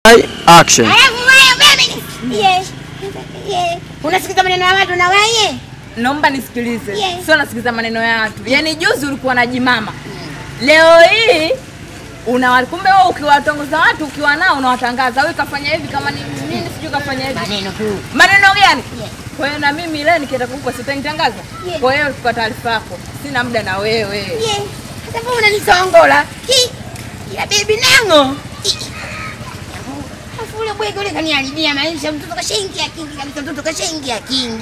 Action. Alafu wewe mimi. Yes. Yes. Unasikiza maneno ya watu na wewe? Naomba nisikilize, Yes. sio nasikiza maneno ya watu. Yaani juzi ulikuwa na jimama, leo hii una kumbe wewe ukiwatongoza watu ukiwa nao unawatangaza, wewe kafanya hivi kama ni nini, sijui kafanya hivi. Maneno tu. Maneno gani? Yes. Kwa hiyo na mimi leo nikienda kukupa sitanitangaza. Yes. Kwa hiyo kwa taarifa yako, sina muda na wewe. Yes. Sasa mbona unanisongola? Hi. Ila bibi nango. Afu ule bwege ule kaniharibia maisha, mtoto kashaingia kingi kabisa, mtoto kashaingia kingi.